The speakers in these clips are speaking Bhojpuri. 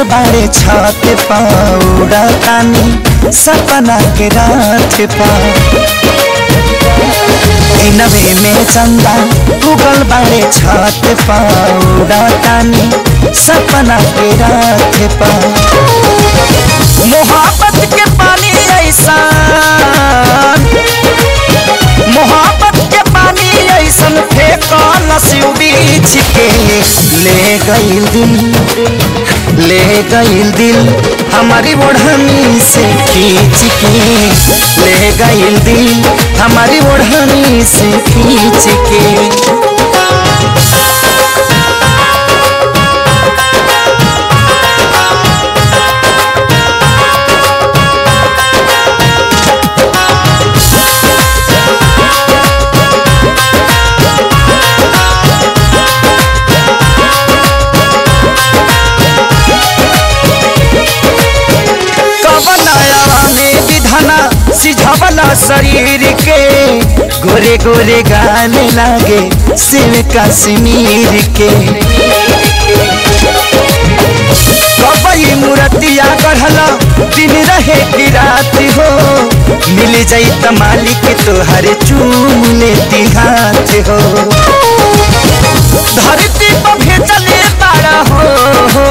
उगल बाड़े छत पौड़ा तानी सपना के रात पा नवे में चंदा उगल बाड़े छत पौड़ा तानी सपना के रात पा मोहब्बत के पानी ऐसा मोहब्बत के पानी ऐसन फेंको नसीब बीच के ले गईल दिल ले गईल दिल हमारी ओढ़नी से खींच के ले गईल दिल हमारी ओढ़नी से खींच के कवनया में विधाना सिझवला शरीर के गोरे गोरे गाने लागे शिव कश्मीर के कबई मूर्तिया गढ़ला दिन रहे की रात हो मिल जाई त मालिक तोहरे चूम लेती हाथ हो धरती पर भेजले तारा हो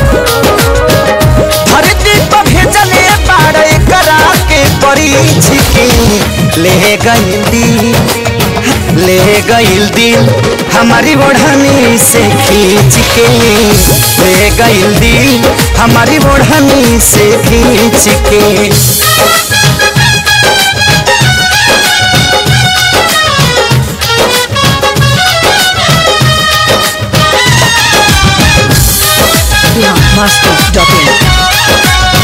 धरती पर भेजले बाड़े करा के परीछ के ले गईल दिल ले गईल दिल हमारी ओढ़नी से खींच के ले गईल दिल हमारी ओढ़नी से खींच के biharmasti.in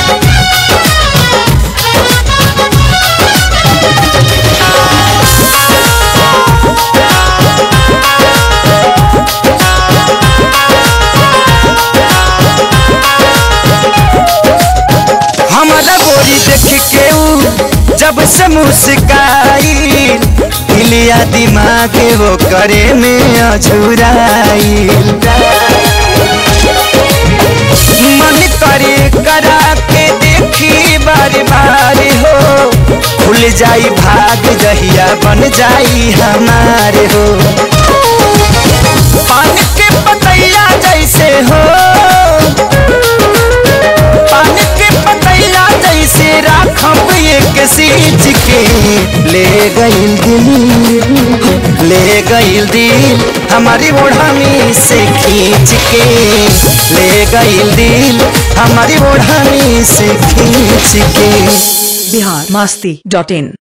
हमारा गोरी देख के ऊ जब से मुस्काई हिलिया दिमाग वो करे में अझुराई मन करे करा के देखी बार बार हो खुल जाई भाग जहिया बन जाई हमारे हो पानी के पतैया जैसे हो पानी के पतैया जैसे राखब एक सींच के ले गईल दिल ले गईल दिल हमारी ओढ़नी से खींच के ले गईल दिल हमारी ओढ़नी से खींच के biharmasti.in